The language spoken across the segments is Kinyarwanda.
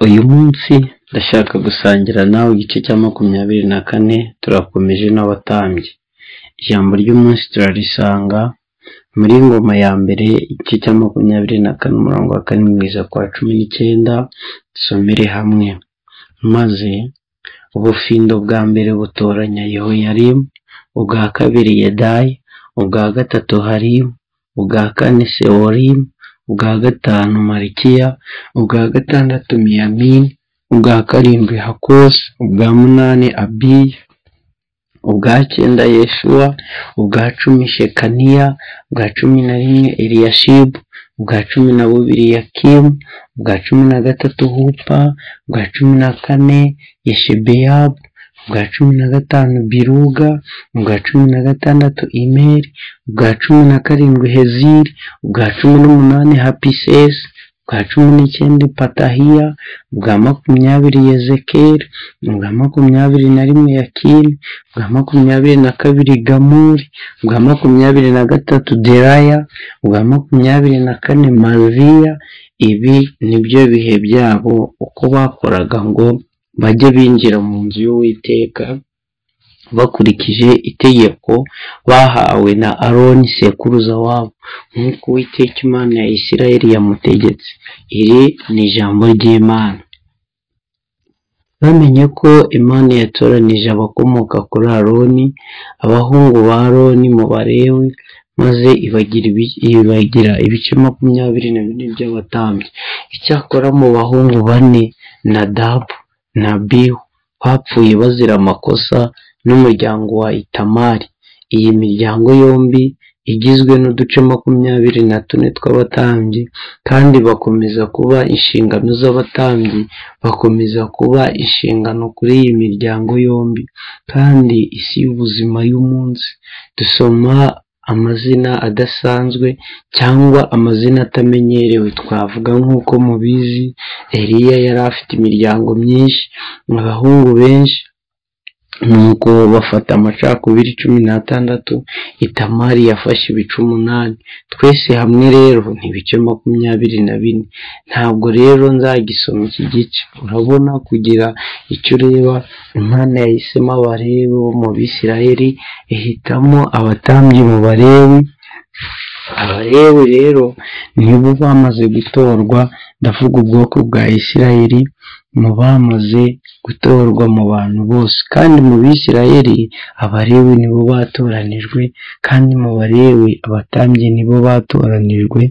uyu munsi ndashaka gusangira nawe igice cya makumyabiri na kane turakomeje n'abatambyi ijambo ry'umunsi turarisanga muri ngoma ya mbere igice cya makumyabiri na kane umurongo wa kane mwiza kwa cumi n'icyenda dusomere hamwe maze ubufindo bwa mbere butoranya yehoyarimu ubwa kabiri yedayi ubwa gatatu harimu ubwa kane seworimu ubwa gatanu marikiya ubwa gatandatu miyamini ubwa karindwi hakosi ubwa munani abiya ubwa cyenda yeshuwa ubwa cumi shekaniya ubwa cumi na rimwe eliyashibu ubwa cumi na bubiri yakimu ubwa cumi na gatatu hupa ubwa cumi na kane yeshebeyabu ubwa cumi na gatanu biruga ubwa cumi na gatandatu imeri ubwa cumi na karindwi heziri ubwa cumi n'umunani hapisesi ubwa cumi n'icyenda patahiya ubwa makumyabiri yezekeri ubwa makumyabiri na rimwe yakini ubwa makumyabiri na kabiri gamuri ubwa makumyabiri na gatatu deraya ubwa makumyabiri na kane maviya ibi nibyo bihe byabo uko bakoraga ngo bajye binjira mu nzu y'uwiteka bakurikije itegeko bahawe na aroni sekuruza wabo nk'uko uwiteka imana ya isirayeli yamutegetse iri ni ijambo ry'imana bamenye ko imana yatoranije abakomoka kuri aroni abahungu ba aroni mu barewe maze ibagira ibi- ibagira ibice makumyabiri na bine by'abatambyi icyakora mu bahungu bane nadabu na bihu bapfuye bazira amakosa n'umuryango wa itamari iyi miryango yombi igizwe n'uduce makumyabiri na tune tw'abatambyi kandi bakomeza kuba inshingano z'abatambyi bakomeza kuba inshingano kuri iyi miryango yombi kandi isi y'ubuzima y'umunsi dusoma amazina adasanzwe cyangwa amazina atamenyerewe twavuga nk'uko mubizi eliya yari afite imiryango myinshi abahungu benshi nuko bafata amacakubiri cumi n'atandatu itamari yafashe ibice umunani twese hamwe rero ni ibice makumyabiri na bine ntabwo rero nzagisoma iki gice urabona kugira icyo ureba imana yahisemo abalewi bo mu bisirayeli ihitamo abatambyi mu balewi abalewi rero nibo bamaze gutorwa ndavuga ubwoko bwa isirayeli mu bamaze gutorwa mu bantu bose kandi mu bisirayeli abalewi nibo batoranijwe kandi mu balewi abatambyi nibo batoranijwe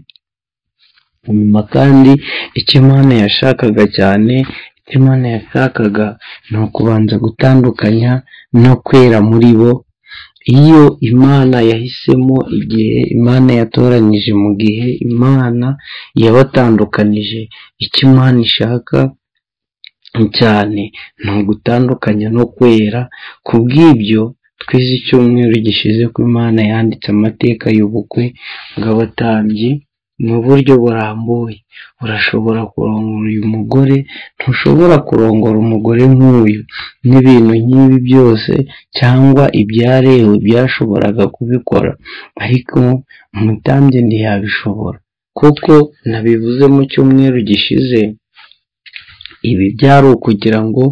nyuma kandi icyo imana yashakaga cyane icyo imana yashakaga ni ukubanza gutandukanya no kwera muri bo iyo imana yahisemo igihe imana yatoranije mu gihe imana yabatandukanije icyo imana ishaka cyane ni ugutandukanya no kwera ku bw'ibyo twize icyumweru gishize ko imana yanditse amateka y'ubukwe bw'abatambyi mu buryo burambuye urashobora kurongora uyu mugore ntushobora kurongora umugore nk'uyu n'ibintu nk'ibi byose cyangwa ibyarewe byashoboraga kubikora ariko umutambyi ntiyabishobora kuko nabivuze mu cyumweru gishize ibi byari ukugira ngo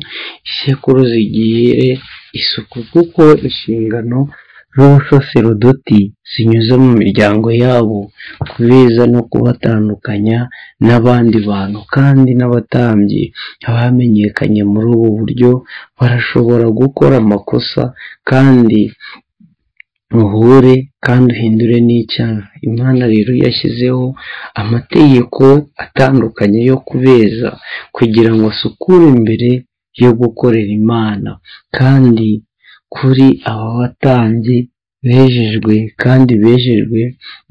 isekuru zigire isuku kuko inshingano z'ubusaserodoti zinyuze mu miryango yabo kubeza no kubatandukanya n'abandi bantu kandi n'abatambyi bamenyekanye muri ubu buryo barashobora gukora amakosa kandi uhure kandi uhindure n'icyaha imana rero yashyizeho amategeko atandukanye yo kubeza kugira ngo asukure imbere yo gukorera imana kandi kuri aba batambyi bejejwe kandi bejejwe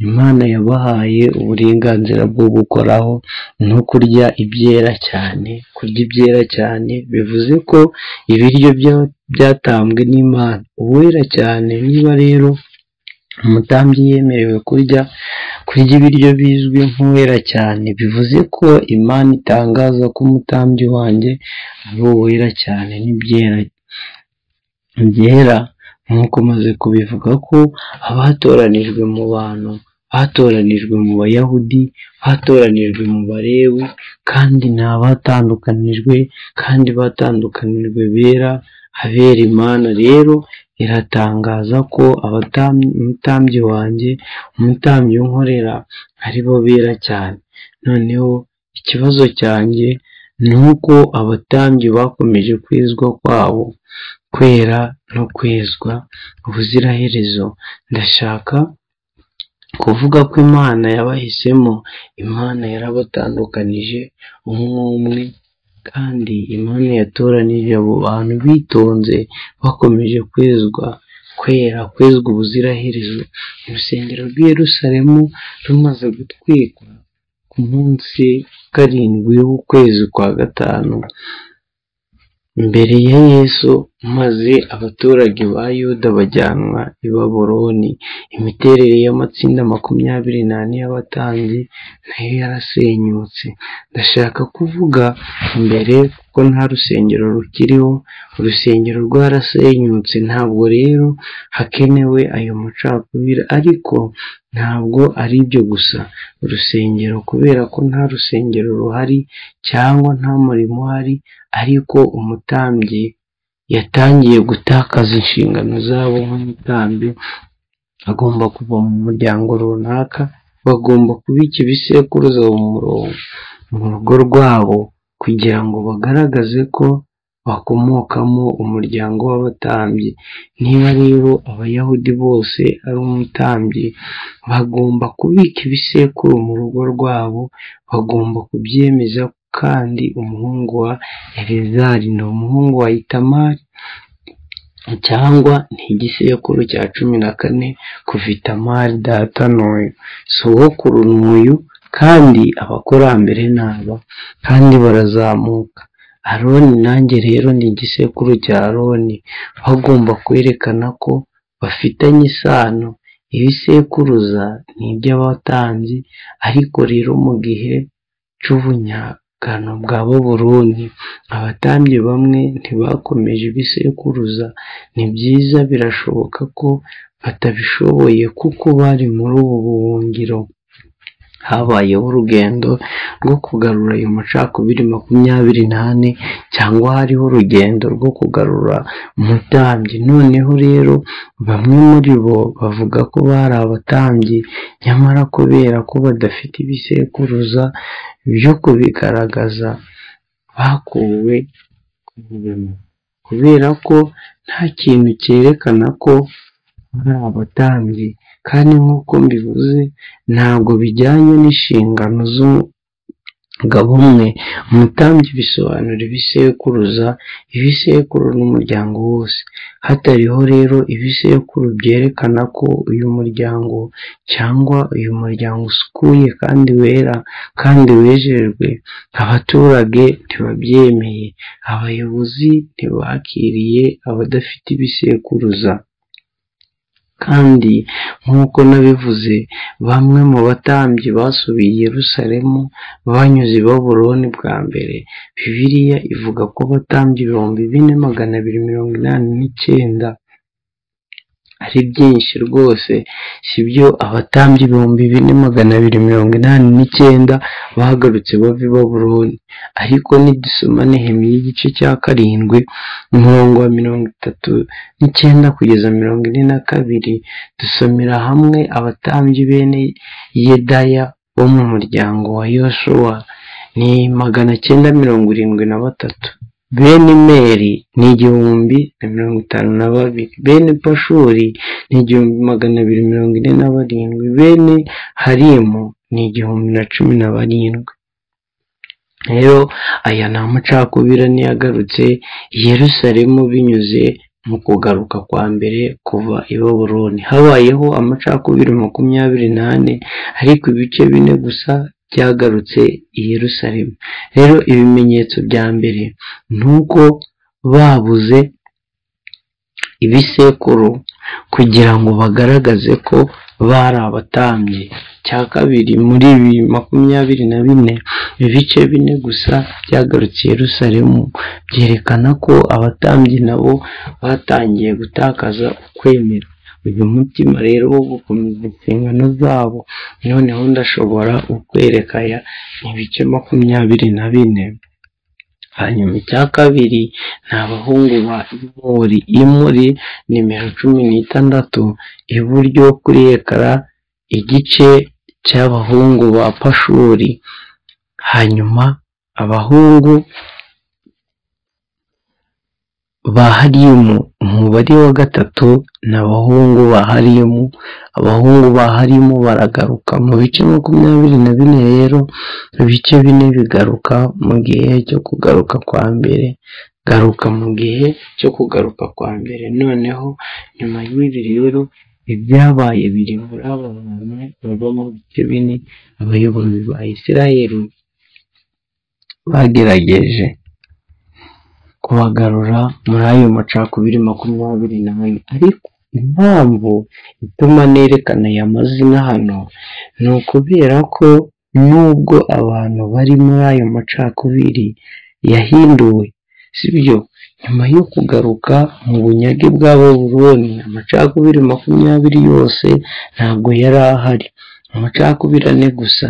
imana yabahaye uburenganzira bwo gukoraho no kurya ibyera cyane kurya ibyera cyane bivuze ko ibiryo bya- byatambwe n'imana uwera cyane niba rero umutambyi yemerewe kurya kurya ibiryo bizwi nk'uwera cyane bivuze ko imana itangaza ko umutambyi wanjye ari uwera cyane n'ibyera byera nk'uko umaze kubivuga ko abatoranijwe mu bantu batoranijwe mu bayahudi batoranijwe mu barebu kandi ni abatandukanijwe kandi batandukanijwe bera habera imana rero iratangaza ko abatamyi umutambyi wanjye umutambyi w'inkorera ari bo bera cyane noneho ikibazo cyanjye ni uko abatambyi bakomeje kwizwa kwabo kwera no kwezwa ubuziraherezo ndashaka kuvuga ko imana yabahisemo imana yarabatandukanije umwe umwe kandi imana yatoranije abo bantu bitonze bakomeje kwezwa kwera kwezwa ubuziraherezo urusengero rw'i Yerusalemu rumaze gutwikwa ku munsi wa karindwi w'ukwezi kwa gatanu imbere ya yesu maze abaturage ba yuda bajyanwa i baboroni imiterere y'amatsinda makumyabiri n'ane y'abatambyi nayo yarasenyutse ndashaka kuvuga imbere kuko nta rusengero rukiriho urusengero rwarasenyutse ntabwo rero hakenewe ayo macakubiri ariko ntabwo ari ibyo gusa urusengero kubera ko nta rusengero ruhari cyangwa nta murimo uhari ariko umutambyi yatangiye gutakaza inshingano zabo nk'umutambyi agomba kuva mu muryango runaka bagomba kubika ibisekuruza mu rugo rwabo kugira ngo bagaragaze ko bakomokamo umuryango w'abatambyi niba rero abayahudi bose ari umutambyi bagomba kubika ibisekuru mu rugo rwabo bagomba kubyemeza kandi umuhungu wa elezari ni umuhungu wa itamari cyangwa ni igisekuru cya cumi na kane kuva itamari data n'uyu sogokuru n'uyu kandi abakurambere ni aba kandi barazamuka aroni nanjye rero ni igisekuru cya aroni bagomba kwerekana ko bafitanye isano ibisekuruza ni iby'abatambyi ariko rero mu gihe cy'ubunyagano bwa burundu abatambyi bamwe ntibakomeje ibisekuruza ni byiza birashoboka ko batabishoboye kuko bari muri ubu buhungiro habayeho urugendo rwo kugarura ayo macakubiri makumyabiri n'ane cyangwa hariho urugendo rwo kugarura umutambyi noneho rero bamwe muri bo bavuga ko bari abatambyi nyamara kubera ko badafite ibisekuruza byo kubigaragaza bakuwe ku murimo kubera ko nta kintu cyerekana ko ari abatambyi kandi nk'uko mbivuze ntabwo bijyanye n'inshingano z'umugabo umwe umutambyi bisobanura ibisekuruza ibisekuru n'umuryango wose hatariho rero ibisekuru byerekana ko uyu muryango cyangwa uyu muryango usukuye kandi wera kandi wejejwe abaturage ntibabyemeye abayobozi ntibakiriye abadafite ibisekuruza kandi nk'uko nabivuze bamwe mu batambyi basubiye i Yerusalemu banyuze i Baburoni bwa mbere bibiliya ivuga ko abatambyi ibihumbi bine magana abiri mirongo inani n'icyenda ari byinshi rwose si byo abatambyi ibihumbi bine magana abiri mirongo inani n'icyenda bagarutse bava i Baburoni ariko nidusoma nehemiya igice cya karindwi umurongo wa mirongo itatu n'icyenda kugeza mirongo ine na kabiri dusomera hamwe abatambyi bene yedaya bo mu muryango wa yoshuwa ni magana cyenda mirongo irindwi na batatu bene meri ni igihumbi na mirongo itanu na babiri bene pashuri ni igihumbi magana abiri mirongo ine na barindwi bene harimu ni igihumbi na cumi na barindwi rero aya ni amacakubiri ntiyagarutse Yerusalemu binyuze mu kugaruka kwa mbere kuva i Baburoni habayeho amacakubiri makumyabiri n'ane ariko ibice bine gusa byagarutse i Yerusalemu rero ibimenyetso bya mbere ni uko babuze ibisekuru kugira ngo bagaragaze ko bari abatambyi cya kabiri muri ibi makumyabiri na bine ibice bine gusa byagarutse Yerusalemu byerekana ko abatambyi nabo batangiye gutakaza ukwemera uyu mutima rero wo gukomeza inshingano zabo noneho ndashobora ukwerekaya ibice makumyabiri na bine hanyuma icya kabiri ni abahungu ba imuri imuri nimero cumi n'itandatu iburyo kuri ekara igice cy'abahungu ba pashuri hanyuma abahungu ba harimu umubare wa gatatu ni abahungu ba harimu abahungu ba harimu baragaruka mu bice makumyabiri na bine rero ibice bine bigaruka mu gihe cyo kugaruka kwa mbere garuka mu gihe cyo kugaruka kwa mbere noneho nyuma y'ibi rero ibyabaye biri muri aba bantu bava mu bice bine abayobozi ba isirayeli bagerageje kubagarura muri ayo macakubiri makumyabiri n'ane ariko impamvu ituma nerekana aya mazina hano ni ukubera ko nubwo abantu bari muri ayo macakubiri yahinduwe sibyo nyuma yo kugaruka mu bunyage bwa buroni amacakubiri makumyabiri yose ntabwo yari ahari amacakubiri ane gusa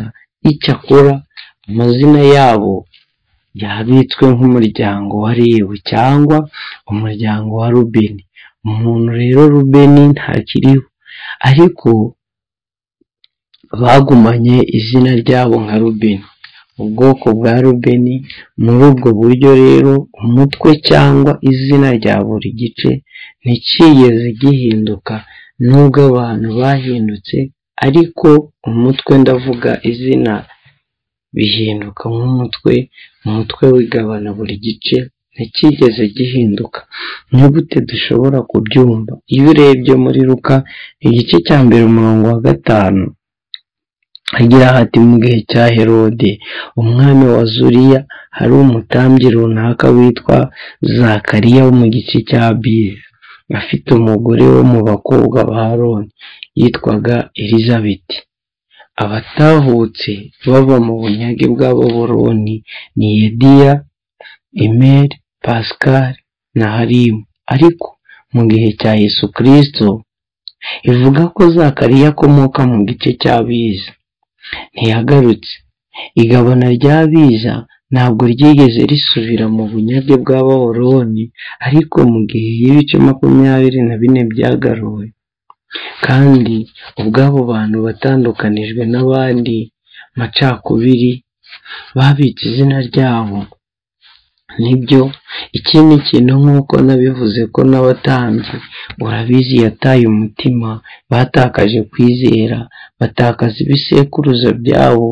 icyakora amazina yabo yabitswe nk'umuryango wa rebu cyangwa umuryango wa rubeni umuntu rero rubeni ntakiriho ariko bagumanye izina ryabo nka rubeni ubwoko bwa rubeni muri ubwo buryo rero umutwe cyangwa izina rya buri gice ntikiyeze gihinduka nubwo abantu bahindutse ariko umutwe ndavuga izina bihinduka nk'umutwe umutwe wigabana buri gice ntikigeze gihinduka gute dushobora kubyumva iyo urebye muri ruka igice cya mbere umurongo wa gatanu agira hati mu gihe cya herode umwami wa zuriya hari umutambyi runaka witwa zakariya wo mu gice cya biye afite umugore wo mu bakobwa ba roni yitwaga elizabeti abatahutse bava mu bunyage bw'ababoroni ni yediya imeri pasikari na harimu ariko mu gihe cya yesu kirisito ivuga ko zakariya akomoka mu gice cy'abiza ntiyagarutse igabana ry'abiza ntabwo ryigeze risubira mu bunyage bw'ababoroni ariko mu gihe y'ibice makumyabiri na bine byagaruwe kandi ubw'abo bantu batandukanijwe n'abandi macakubiri babitse izina ryabo nibyo ikindi kintu nk'uko nabivuze ko n'abatambyi urabizi yataye umutima batakaje kwizera batakaza ibisekuruza byabo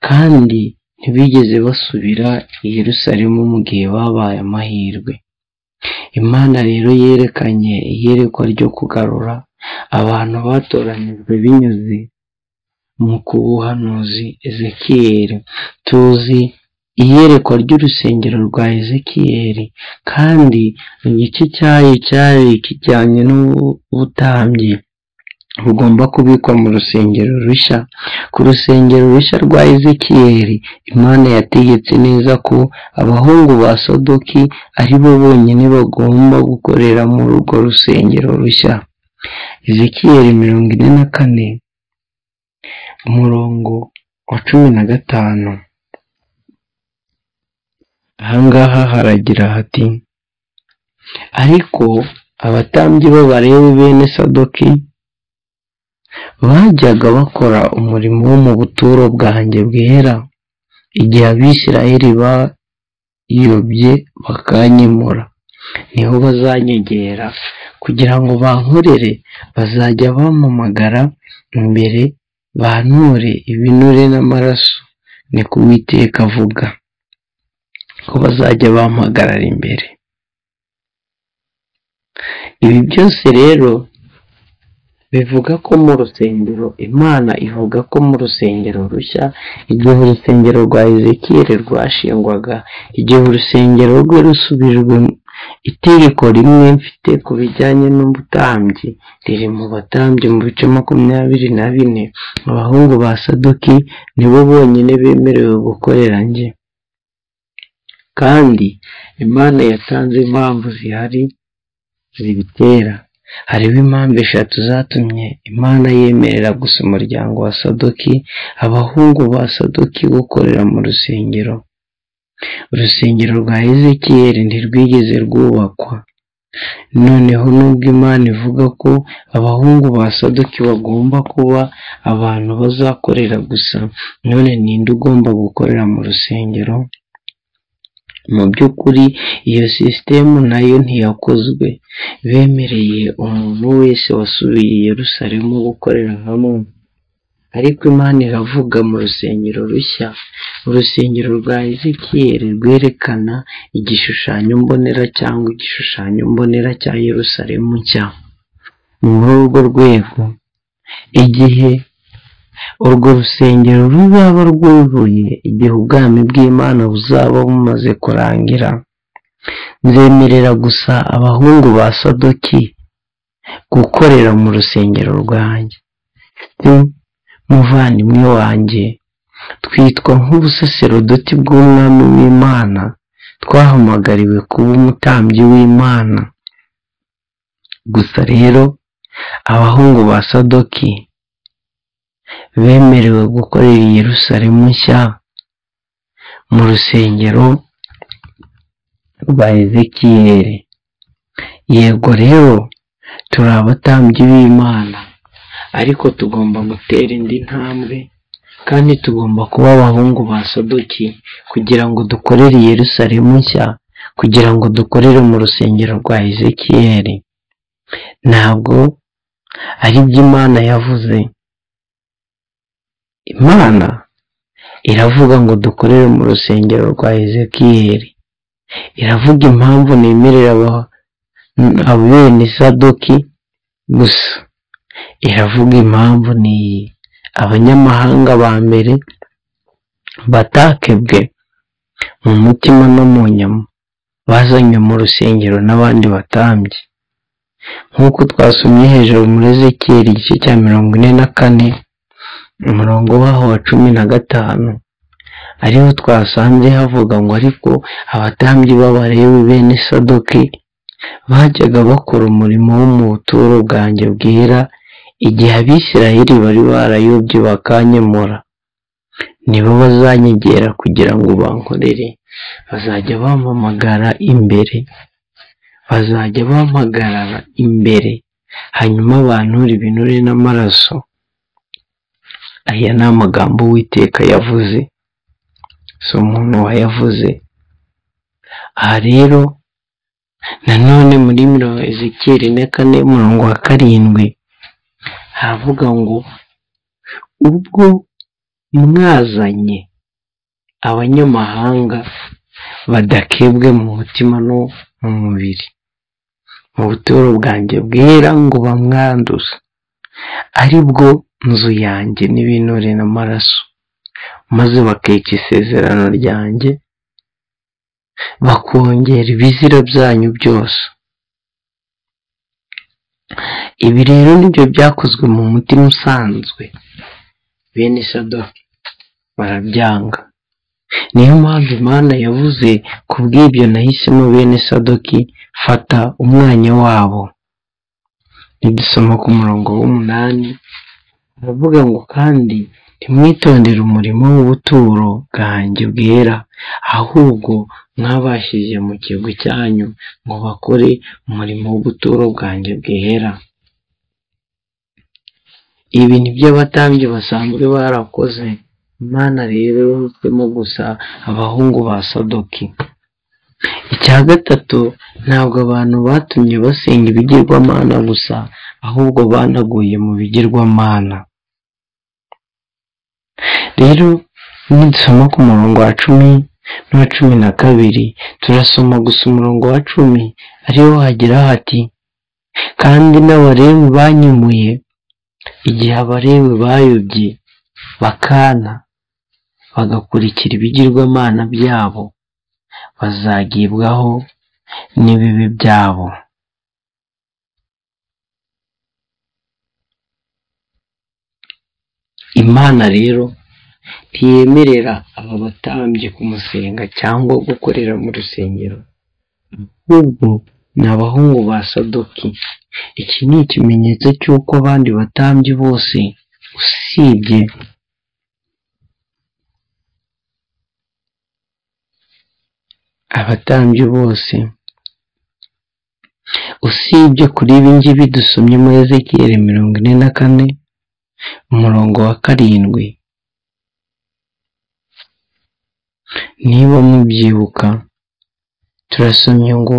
kandi ntibigeze basubira i Yerusalemu mu gihe babaye amahirwe imana rero yerekanye iyerekwa ryo kugarura abantu batoranyijwe binyuze mu kubuhanuzi ezekiyeri tuzi iyerekwa ry'urusengero rwa ezekiyeri kandi igice cyayo cyari kijyanye n'ubutambyi bugomba kubikwa mu rusengero rushya ku rusengero rushya rwa ezekiyeri imana yategetse neza ko abahungu ba sodoki ari bo bonyine bagomba gukorera muri urwo rusengero rushya ezekiyeri mirongo ine na kane umurongo wa cumi na gatanu ahangaha haragira hati ariko abatambyi b'abarewe bene sadoki bajyaga bakora umurimo wo mu buturo bwanjye bwera igihe abisirayeli bayobye bakanyimura niho bazanyegera kugira ngo bankorere bazajya bampamagara imbere banure ibinure n'amaraso ni ku witeka avuga ko bazajya bampagarara imbere ibi byose rero bivuga ko mu rusengero imana ivuga ko mu rusengero rushya igihe urusengero rwa ezekiyeri rwashingwaga igihe urusengero rwe rusubijwe itegeko rimwe mfite ku bijyanye n'ubutambyi riri mu batambyi mu bice makumyabiri na bine abahungu ba sadoki nibo bonyine bemerewe gukorera njye kandi imana yatanze impamvu zihari zibitera hariho impamvu eshatu zatumye imana yemerera gusa umuryango wa sadoki abahungu ba sadoki gukorera mu rusengero urusengero rwa ezekiyeli ntirwigeze rwubakwa noneho nubwo imana ivuga ko abahungu ba sadoki bagomba kuba abantu bazakorera gusa none ninde ugomba gukorera mu rusengero mu by'ukuri iyo sisitemu nayo ntiyakozwe bemereye umuntu wese wasubiye i Yerusalemu gukorera hamwe ariko imana iravuga mu rusengero rushya urusengero rwa ezekiyeli rwerekana igishushanyo mbonera cyangwa igishushanyo mbonera cya Yerusalemu nshya ni muri urwo rwego igihe urwo rusengero ruzaba rwuzuye igihe ubwami bw'imana buzaba bumaze kurangira nzemerera gusa abahungu ba sadoki gukorera mu rusengero rwanjye muvandimwe wanjye twitwa nk'ubusaserodoti bw'umwami w'imana twahamagariwe kuba umutambyi w'imana gusa rero abahungu ba sadoki bemerewe gukorera i Yerusalemu nshya mu rusengero rwa ezekiyeli yego rero turi abatambyi b'imana ariko tugomba gutera indi ntambwe kandi tugomba kuba abahungu ba sadoki kugira ngo dukorere i Yerusalemu nshya kugira ngo dukorere mu rusengero rwa ezekiyeli ntabwo ari byo imana yavuze imana iravuga ngo dukorere mu rusengero rwa ezekiyeli iravuga impamvu nemerera abene sadoki gusa iravuga impamvu ni iyi abanyamahanga ba mbere batakebwe mu mutima no mu nyama bazanywe mu rusengero n'abandi batambye nk'uko twasomye hejuru muri ezekiyeli igice cya mirongo ine na kane umurongo waho wa cumi na gatanu ariho twasanze havuga ngo ariko abatambyi b'abarewe bene sadoki bajyaga bakora umurimo wo mu buturo bwanjye bwera igihe abisirayeli bari barayobye bakanyemura nibo bazanyegera kugira ngo bankorere bazajya bampamagara imbere bazajya bampagarara imbere hanyuma banture ibinure n'amaraso aya ni amagambo witeka yavuze si umuntu wayavuze aha rero nanone muri mirongo ezekiyeli na kane murongo wa karindwi haravuga ngo ubwo mwazanye abanyamahanga badakebwe mu mutima no mu mubiri mu buturo bwanjye bwera ngo bamwanduze ari bwo inzu yanjye n'ibinure n'amaraso maze bakica isezerano ryanjye bakongera ibizira byanyu byose ibi rero nibyo byakozwe mu mutima usanzwe bene sadoki barabyanga niyo mpamvu imana yavuze ku bw'ibyo nahisemo bene sadoki fata umwanya wabo nidusoma ku murongo w'umunani baravuga ngo kandi ntimwitondere umurimo w'ubuturo bwanjye bwera ahubwo mwabashije mu kigo cyanyu ngo bakore umurimo w'ubuturo bwanjye bwera ibi ni byo abatambyi basanzwe barakoze imana rero yuzwemo gusa abahungu ba sadoki icya gatatu ntabwo abantu batumye basenga ibigirwamana gusa ahubwo banaguye mu bigirwamana rero nidusoma ku murongo wa cumi n'uwa cumi na kabiri turasoma gusa umurongo wa cumi ariho hagira hati kandi n'abarewe banyumuye igihe abarewe bayobye bakana bagakurikira ibigirwamana byabo bazagibwaho n'ibibi byabo imana rero ntiyemerera aba batambye kumusenga cyangwa gukorera mu rusengero ahubwo ni abahungu ba sadoki iki ni ikimenyetso cy'uko abandi batambyi bose usibye abatambyi bose usibye kuri ibi ngibi dusomye muri ezekiyeli mirongo ine na kane umurongo wa karindwi niba mubyibuka turasomye ngo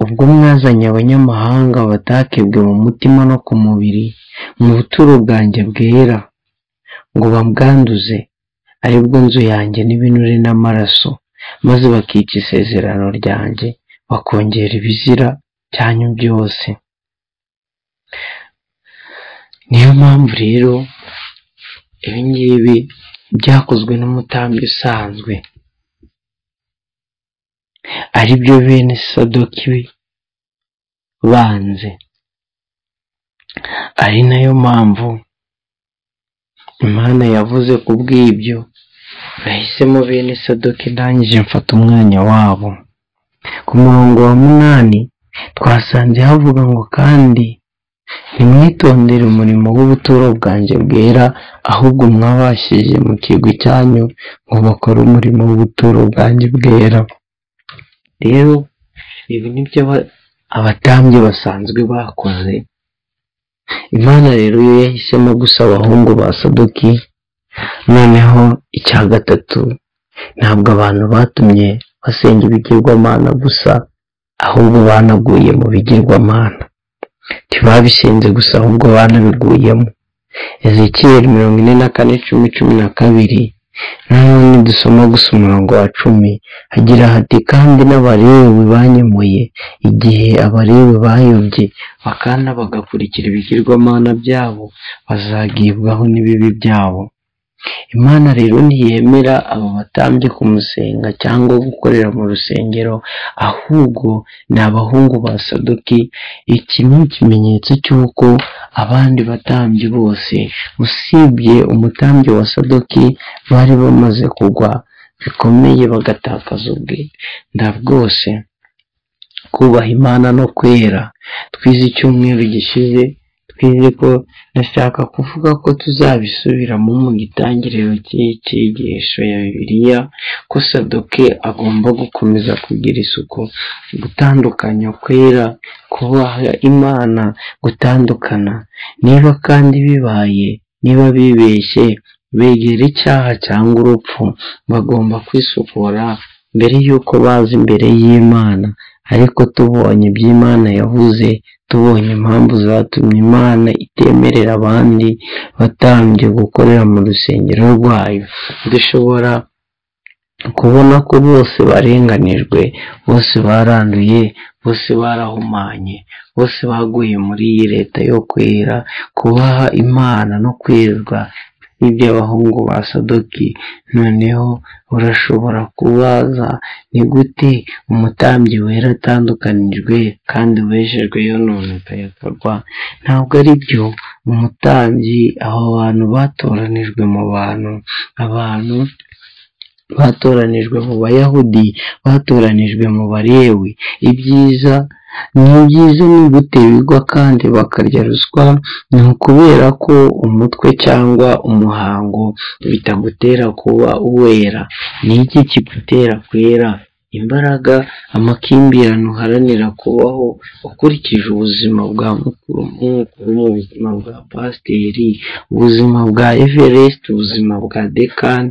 ubwo mwazanye abanyamahanga batakebwe mu mutima no ku mubiri mu buturo bwanjye bwera ngo babwanduze aribwo nzu yanjye n'ibinure n'amaraso maze bakica isezerano ryanjye bakongera ibizira byanyu byose niyo mpamvu rero ibingibi byakozwe n'umutambi usanzwe ari byo bene sadoki banze ari nayo mpamvu imana yavuze ku bw'ibyo bahisemo bene sadoki ndangije mfata umwanya wabo ku murongo wa munani twasanze havuga ngo kandi ntimwitondere umurimo w'ubuturo bwanjye bwera ahubwo mwabashije mu kigwi cyanyu ngo bakore umurimo w'ubuturo bwanjye bwera rero ibi ni byo abatambyi basanzwe bakoze imana rero iyo yahisemo gusa abahungu ba sadoki noneho icya gatatu ntabwo abantu batumye basenga ibigirwamana gusa ahubwo banaguye mu bigirwamana ntibabishinze gusa ahubwo banabiguyemo ezekiyeli mirongo ine na kane cumi cumi na kabiri nanone dusoma gusa umurongo wa cumi hagira hati kandi n'abarewe banyemuye igihe abarewe bayobye bakana bagakurikira ibigirwamana byabo bazagibwaho n'ibibi byabo imana rero ntiyemera aba batambye kumusenga cyangwa gukorera mu rusengero ahubwo ni abahungu ba sadoki iki ni ikimenyetso cy'uko abandi batambyi bose usibye umutambyi wa sadoki bari bamaze kugwa bikomeye bagatakaza ubwenda bwose kubaha imana no kwera twize icyumweru gishize twize ko ndashaka kuvuga ko tuzabisubiramo mu gitangiriro cy'icyigisho ya bibiliya ko sadoke agomba gukomeza kugira isuku gutandukanya kwera kubaha imana gutandukana niba kandi bibaye niba bibeshye begera icyaha cyangwa urupfu bagomba kwisukura mbere y'uko baza imbere y'imana ariko tubonye iby'imana yavuze tubonye impamvu zatumye imana itemerera abandi batambye gukorera mu rusengero rwayo dushobora kubona ko bose barenganijwe bose baranduye bose barahumanye bose baguye muri iyi leta yo kwera kubaha imana no kwerwa n'iby'abahungu ba sadoki noneho urashobora kubaza ni gute umutambyi wera atandukanijwe kandi wejejwe yononekaye yakarwa ntabwo ari byo umutambyi abo bantu batoranijwe mu bantu abantu batoranijwe mu bayahudi batoranijwe mu barewi ibyiza ni byiza ni bigwa kandi bakarya ruswa ni ukubera ko umutwe cyangwa umuhango bitagutera kuba uwera ni iki kigutera kwera imbaraga amakimbirane uharanira kubaho ukurikije ubuzima bwa mukuru mukuru mu buzima bwa pasiteri ubuzima bwa everest ubuzima bwa dekan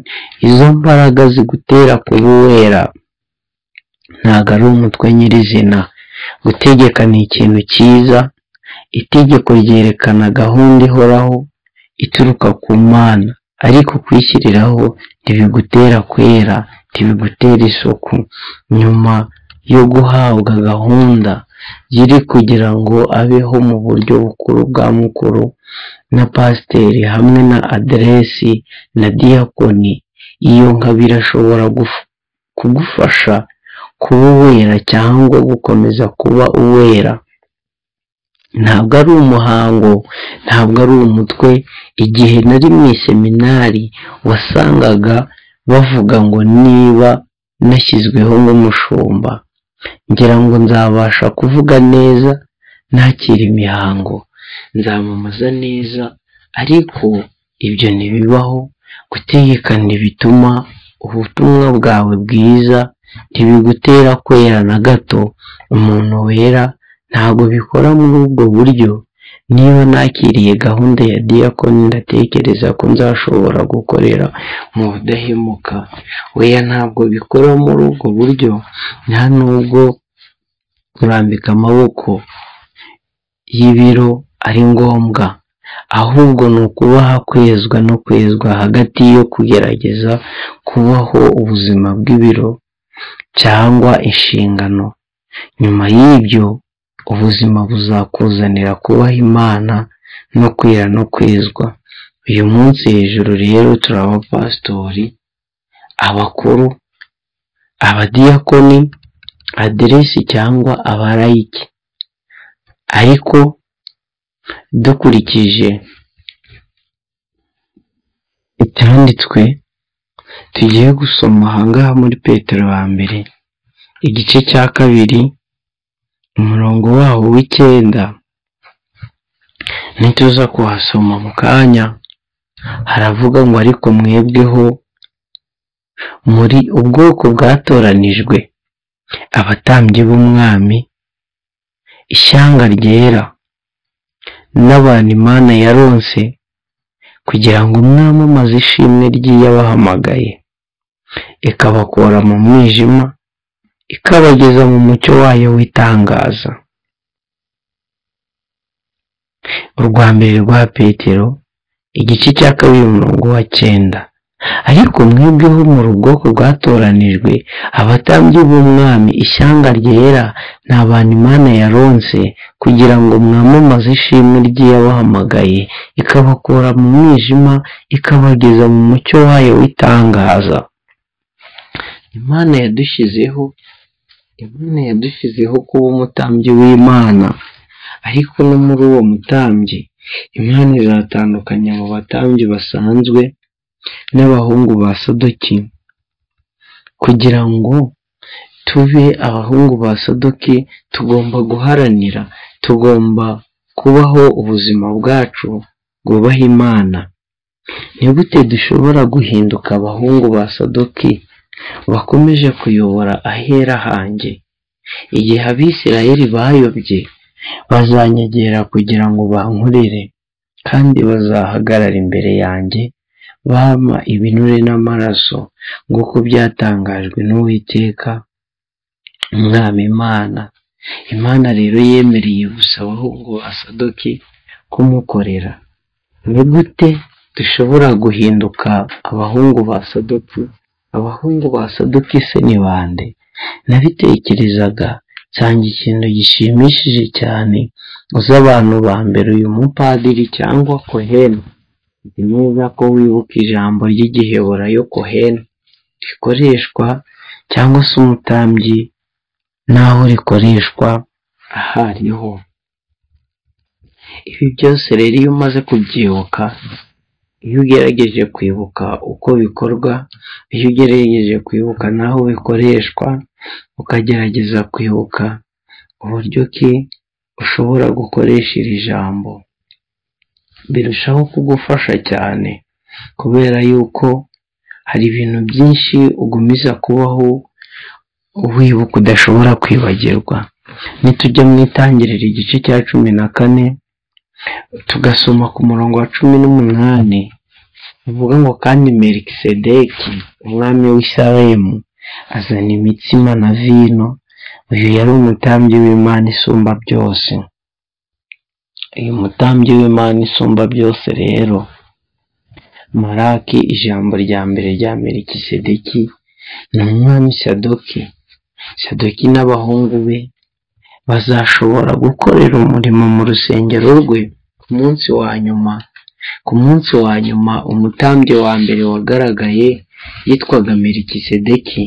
izo mbaraga zigutera kuba uwera ntabwo ari umutwe nyirizina gutegeka ni ikintu cyiza itegeko ryerekana gahunda ihoraho ituruka ku mana ariko kwishyiriraho ntibigutera kwera ntibigutera isuku nyuma yo guhabwa gahunda yiri kugira ngo abeho mu buryo bukuru bwa mukuru na pasiteri hamwe na aderesi na diyakoni iyo nka birashobora kugufasha kuba uwera cyangwa gukomeza kuba uwera ntabwo ari umuhango ntabwo ari umutwe igihe nari mu iseminari wasangaga bavuga ngo niba nashyizweho nk'umushumba ngira ngo nzabasha kuvuga neza nakira imihango nzamamaza neza ariko ibyo ntibibaho gutegekana bituma ubutumwa bwawe bwiza ntibigutera kwera na gato umuntu wera ntabwo bikora muri ubwo buryo niba nakiriye gahunda ya diyakoni ndatekereza ko nzashobora gukorera mu budahemuka weya ntabwo bikora muri ubwo buryo nta nubwo kurambika amaboko y'ibiro ari ngombwa ahubwo ni ukubaha kwezwa no kwezwa hagati yo kugerageza kubaho ubuzima bw'ibiro cyangwa inshingano nyuma y'ibyo ubuzima buzakuzanira kubaha imana no kwera no kwezwa uyu munsi hejuru rero turaba pasitori abakuru abadiyakoni aderesi cyangwa abarayiki ariko dukurikije ibyanditswe tugiye gusoma ahangaha muri petero wa mbere igice cya kabiri umurongo wawo w'icyenda ntituza kuhasoma mu kanya haravuga ngo ariko mwebweho muri ubwoko bwatoranijwe abatambyi b'umwami ishyanga ryera n'abantu imana yaronse kugira ngo umwami amaze ishimwe ry'iyabahamagaye ikabakura mu mwijima ikabageza mu mucyo wayo w'itangaza urwa mbere rwa petero igice cya kabiri umurongo wa cyenda ariko mwebweho mu bwoko bwatoranijwe abatambyi b'umwami ishyanga ryera ni abantu imana yaronse kugira ngo mwamamaze ishimwe ry'iyabahamagaye ikabakura mu mwijima ikabageza mu mucyo wayo w'itangaza imana yadushyizeho imana yadushyizeho kuba umutambyi w'imana ariko no muri uwo mutambyi imana izatandukanya mu batambyi basanzwe n'abahungu ba sodoki kugira ngo tube abahungu ba sodoki tugomba guharanira tugomba kubaho ubuzima bwacu bwubaha imana nigute dushobora guhinduka abahungu ba sodoki bakomeje kuyobora ahera hanjye igihe abisirayeli bayobye bazanyegera kugira ngo bankurire kandi bazahagarara imbere yanjye bampa ibinure n'amaraso nk'uko byatangajwe n'uwiteka umwami imana imana rero yemereye gusa abahungu ba sadoki kumukorera ni gute dushobora guhinduka abahungu ba sadoki abahungu ba sadoki se ni bande nabitekerezaga nsanga ikintu gishimishije cyane uzi abantu ba mbere uyu mupadiri cyangwa kohene ni neza ko wibuka ijambo ry'igihebura yo kohene rikoreshwa cyangwa se umutambyi n'aho rikoreshwa aho ariho ibi byose rero iyo umaze kubyibuka iyo ugerageje kwibuka uko bikorwa iyo ugerageje kwibuka n'aho bikoreshwa ukagerageza kwibuka uburyo ki ushobora gukoresha iri jambo birushaho kugufasha cyane kubera yuko hari ibintu byinshi ugumiza kubaho wibuka udashobora kwibagirwa nitujya mu itangiriro igice cya cumi na kane tugasoma ku murongo wa cumi n'umunani bivuga ngo kandi merikisedeki umwami w'isaremu azana imitsima na vino uyu yari umutambyi w'imana isumba byose uyu mutambyi w'imana isumba byose rero maraki ijambo rya mbere rya merikisedeki ni umwami sadoki sadoki n'abahungu be bazashobora gukorera umurimo mu rusengero rwe ku munsi wa nyuma ku munsi wa nyuma umutambyi wa mbere wagaragaye yitwaga merikisedeki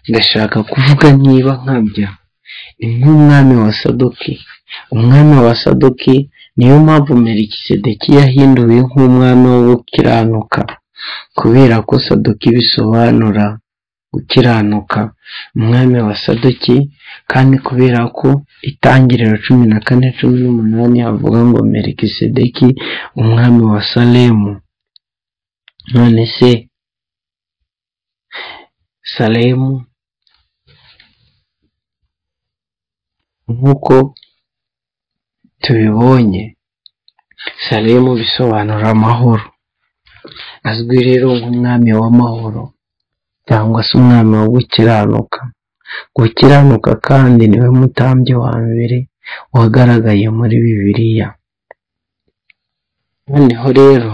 ndashaka kuvuga niba nkabya ni nk'umwami wa sadoki umwami wa sadoki niyo mpamvu merikisedeki yahinduwe nk'umwami wo gukiranuka kubera ko sadoki bisobanura gukiranuka umwami wa sadoki kandi kubera ko itangiriro cumi na kane cumi n'umunani havuga ngo merikisedeki umwami wa salemu none se salemu nk'uko tubibonye salemu bisobanura amahoro azwi rero nk'umwami w'amahoro cyangwa se umwami wo gukiranuka gukiranuka kandi niwe mutambyi wa mbere wagaragaye muri bibiliya noneho rero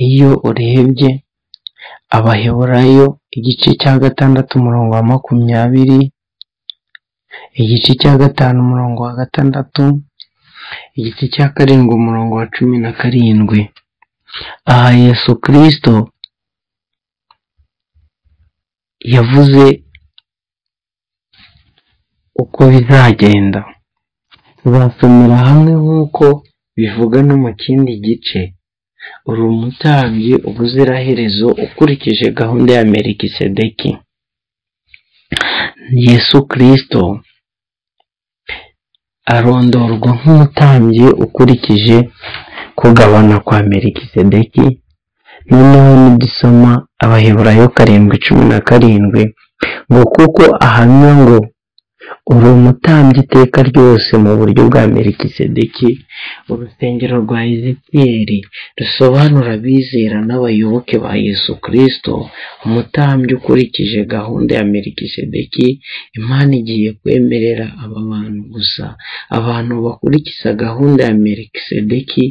iyo urebye abaheburayo igice cya gatandatu umurongo wa makumyabiri igice cya gatanu umurongo wa gatandatu igice cya karindwi umurongo wa cumi na karindwi aha yesu kirisito yavuze uko bizagenda tuzasomera hamwe nk'uko bivuga no mu kindi gice uri umutambyi ubuziraherezo ukurikije gahunda ya merikisedeki yesu kirisito arondorwa nk'umutambyi ukurikije kugabana kwa merikisedeki noneho nidusoma abaheburayo karindwi cumi na karindwi ngo kuko ahamya ngo uri umutambyi iteka ryose mu buryo bwa merikisedeki urusengero rwa ezekiyeri rusobanura abizera n'abayoboke ba yesu kirisito umutambyi ukurikije gahunda ya merikisedeki imana igiye kwemerera aba bantu gusa abantu bakurikiza gahunda ya merikisedeki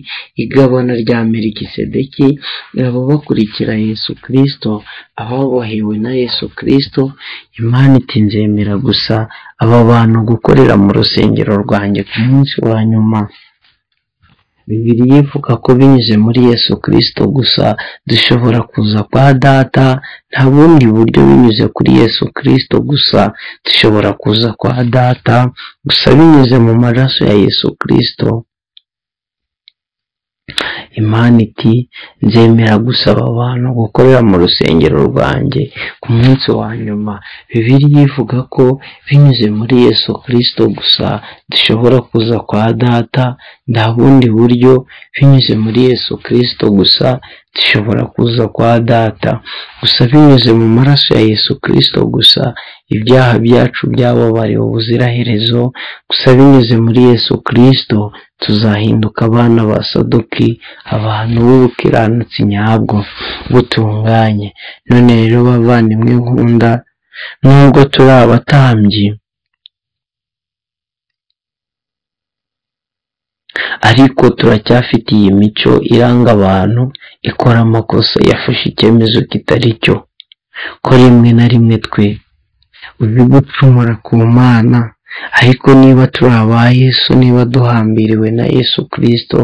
igabana rya merikisedeki baba bakurikira yesu kirisito ababohewe na yesu kirisito imana itinzemera gusa aba bantu gukorera mu rusengero rwanjye ku munsi wa nyuma bibiliya ivuga ko binyuze muri yesu kirisito gusa dushobora kuza kwa data nta bundi buryo binyuze kuri yesu kirisito gusa dushobora kuza kwa data gusa binyuze mu maraso ya yesu kirisito imana iti nzemera gusaba abantu gukorera mu rusengero rwanjye ku munsi wa nyuma bibiliya ivuga ko binyuze muri yesu kirisito gusa dushobora kuza kwa data nta bundi buryo binyuze muri yesu kirisito gusa dushobora kuza kwa data gusa binyuze mu maraso ya yesu kirisito gusa ibyaha byacu byababariwe ubuziraherezo gusa binyuze muri yesu kirisito tuzahinduka abana ba sadoki abantu b'ubukiranutsi nyabwo butunganye none rero bavandimwe nkunda nubwo turi abatambyi ariko turacyafitiye imico iranga abantu ikora amakosa yafashe icyemezo kitari cyo ko rimwe na rimwe twe uzi gucumura ku mana ariko niba turi aba yesu niba duhambiriwe na yesu kirisito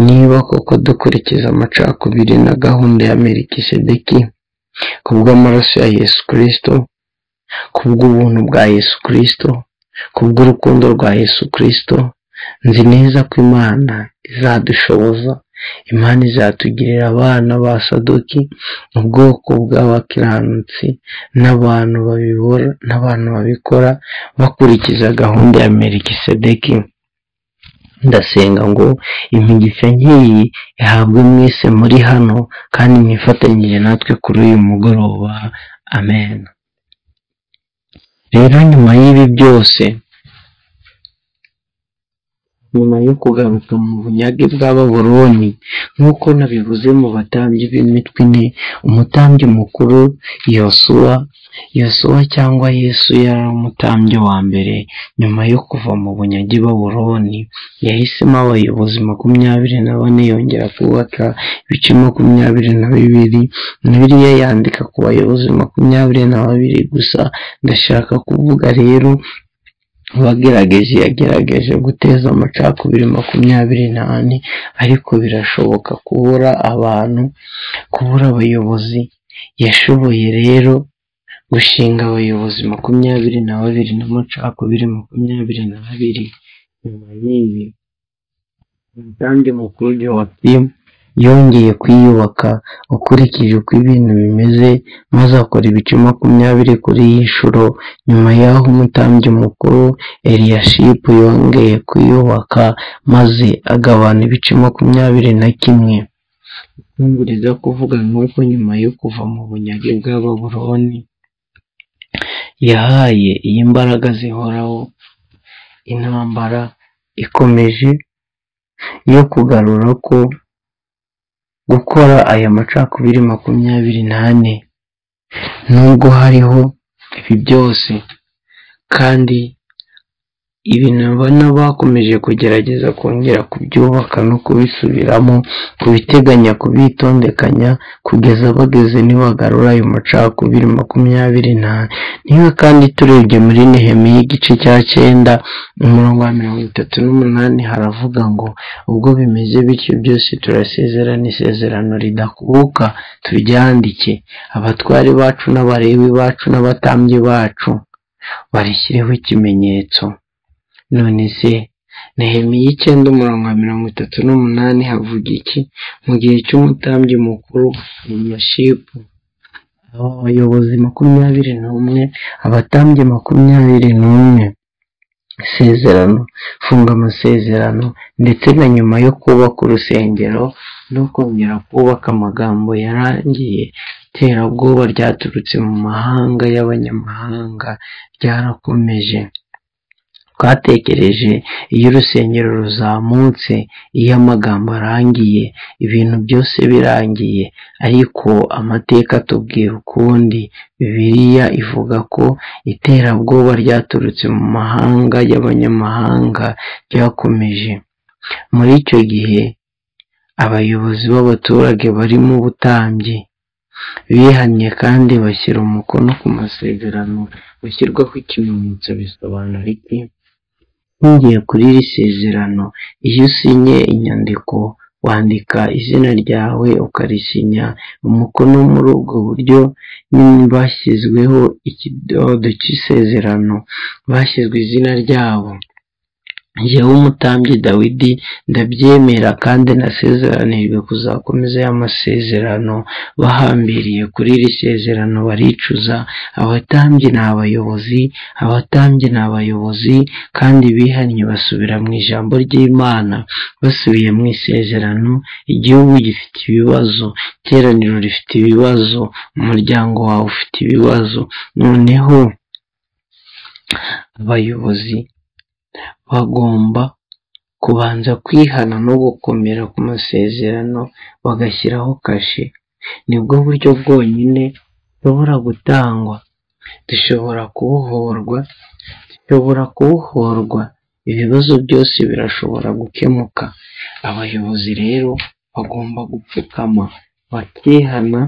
niba koko dukurikiza amacakubiri na gahunda ya merikisedeki ku bw'amaraso ya yesu kirisito ku bw'ubuntu bwa yesu kirisito ku bw'urukundo rwa yesu kirisito nzi neza ko imana izadushoboza imana izatugirira abana ba sadoki ubwoko bw'abakiranutsi n'abantu babibora n'abantu babikora bakurikiza gahunda ya merikisedeki ndasenga ngo imigisha nk'iyi ihabwe mwese muri hano kandi mwifatanyije natwe kuri uyu mugoroba amen rero nyuma y'ibi byose nyuma yo kugaruka mu bunyage bw'ababoroni nk'uko nabivuze mu batambyi b'imitwe ine umutambyi mukuru yosuwa yosuwa cyangwa yesu yari umutambyi wa mbere nyuma yo kuva mu bunyage baboroni yahisemo abayobozi makumyabiri na bane yongera kubaka ibice makumyabiri na bibiri biriya yandika ku bayobozi makumyabiri na babiri gusa ndashaka kuvuga rero uwagerageje yagerageje guteza amacakubiri makumyabiri n'ane ariko birashoboka kubura abantu kubura abayobozi yashoboye rero gushinga abayobozi makumyabiri na babiri n'amacakubiri makumyabiri na babiri nyuma y'ibi umutambi mukuru wa yongeye kwiyubaka ukurikije uko ibintu bimeze maze akora ibice makumyabiri kuri iyi nshuro nyuma y'aho umutambyi mukuru eliyashipu yongeye kwiyubaka maze agabana ibice makumyabiri na kimwe nkumburiza kuvuga nk'uko nyuma yo kuva mu bunyage bwa baburoni yahaye iyi mbaraga zihoraho intambara ikomeje yo kugarura ko gukora aya macakubiri makumyabiri n'ane nubwo hariho ibi byose kandi ibintu abana bakomeje kugerageza kongera kubyubaka no kubisubiramo kubiteganya kubitondekanya kugeza bageze nibagarura ayo macakubiri makumyabiri n'ane niba kandi turebye muri nehemiya igice cya cyenda umurongo wa mirongo itatu n'umunani haravuga ngo ubwo bimeze bityo byose turasezerana isezerano ridakuka turyandike abatwari bacu n'abarebi bacu n'abatambyi bacu barishyireho ikimenyetso none se nehemiya icyenda umurongo wa mirongo itatu n'umunani havuga iki mu gihe cy'umutambyi mukuru eliyashipu abayobozi makumyabiri n'umwe abatambyi makumyabiri n'umwe isezerano funga amasezerano ndetse na nyuma yo kubaka urusengero no kongera kubaka amagambo yarangiye iterabwoba ryaturutse mu mahanga y'abanyamahanga ryarakomeje twatekereje iyo urusengero ruzamutse iyo amagambo arangiye ibintu byose birangiye ariko amateka atubwira ukundi bibiliya ivuga ko iterabwoba ryaturutse mu mahanga y'abanyamahanga ryakomeje muri icyo gihe abayobozi b'abaturage barimo ubutambyi bihannye kandi bashyira umukono ku masezerano gushyirwaho ikimenyetso bisobanura iki ntugiye kuri iri sezerano iyo usinye inyandiko wandika izina ryawe ukarisinya umukono muri ubwo buryo bashyizweho ikidodo cy'isezerano bashyizwe izina ryabo yewe umutambyi dawidi ndabyemera kandi nasezeranijwe kuzakomeza y'amasezerano bahambiriye kuri iri sezerano baricuza abatambyi ni abayobozi abatambyi ni abayobozi kandi bihannye basubira mu ijambo ry'imana basubiye mu isezerano igihugu gifite ibibazo iteraniro rifite ibibazo umuryango wawe ufite ibibazo noneho abayobozi bagomba kubanza kwihana no gukomera ku masezerano bagashyiraho kashe nibwo buryo bwonyine bushobora gutangwa dushobora kubohorwa dushobora kubohorwa ibibazo byose birashobora gukemuka abayobozi rero bagomba gupfukama bakihana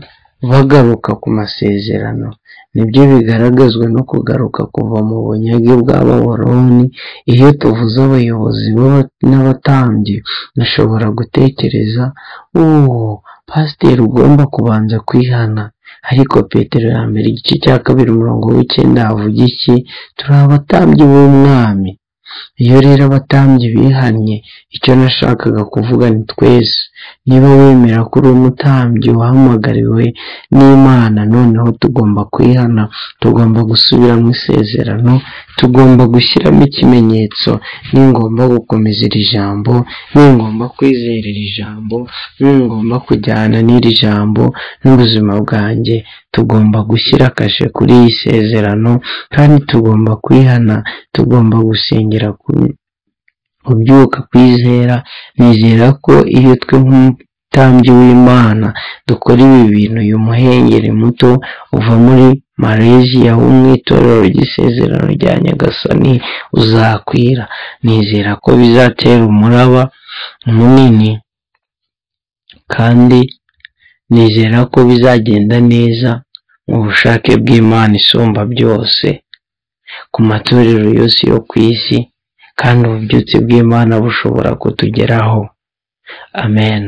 bagaruka ku masezerano nibyo bigaragazwa no kugaruka kuva mu bunyage bw'ababoroni iyo tuvuze abayobozi n'abatambyi dushobora gutekereza uwo pasiteri ugomba kubanza kwihana ariko petero ya mbere igice cya kabiri umurongo w'icyenda havuga iki turi abatambyi b'umwami iyo rero abatambyi bihannye icyo nashakaga kuvuga ni twese niba wemera ko uri umutambyi wahamagariwe n'imana noneho tugomba kwihana tugomba gusubira mu isezerano tugomba gushyiramo ikimenyetso ningomba gukomeza iri jambo ningomba kwizera iri jambo ningomba kujyana n'iri jambo n'ubuzima bwanjye tugomba gushyira kashe kuri iyi sezerano kandi tugomba kwihana tugomba gusengera kubyuka kwizera nizera ko iyo twe nk'umutambyi w'imana dukora ibi bintu uyu muhengeri muto uva muri malaysia wo mu itorero ry'isezerano rya nyagasani uzakwira nizera ko bizatera umuraba munini kandi nizera ko bizagenda neza mu bushake bw'imana isumba byose ku matorero yose yo ku isi kandi ububyutse bw'imana bushobora kutugeraho amen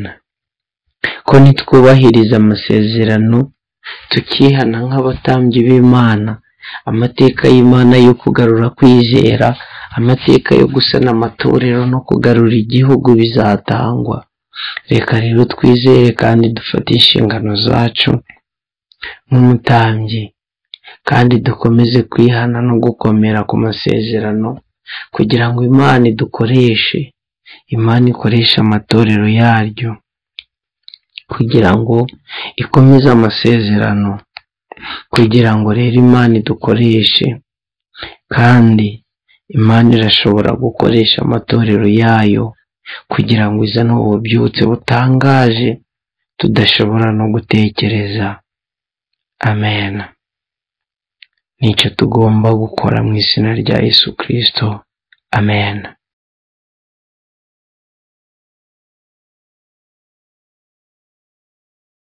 ko nitwubahiriza amasezerano tukihana nk'abatambyi b'imana amateka y'imana yo kugarura kwizera amateka yo gusana amatorero no kugarura igihugu bizatangwa reka rero twizere kandi dufate inshingano zacu nk'umutambyi kandi dukomeze kwihana no gukomera ku masezerano kugira ngo imana idukoreshe imana ikoreshe amatorero yaryo kugira ngo ikomeze amasezerano kugira ngo rero imana idukoreshe kandi imana irashobora gukoresha amatorero yayo kugira ngo izane ububyutse butangaje tudashobora no gutekereza amen nicyo tugomba gukora mu izina rya yesu kirisito amen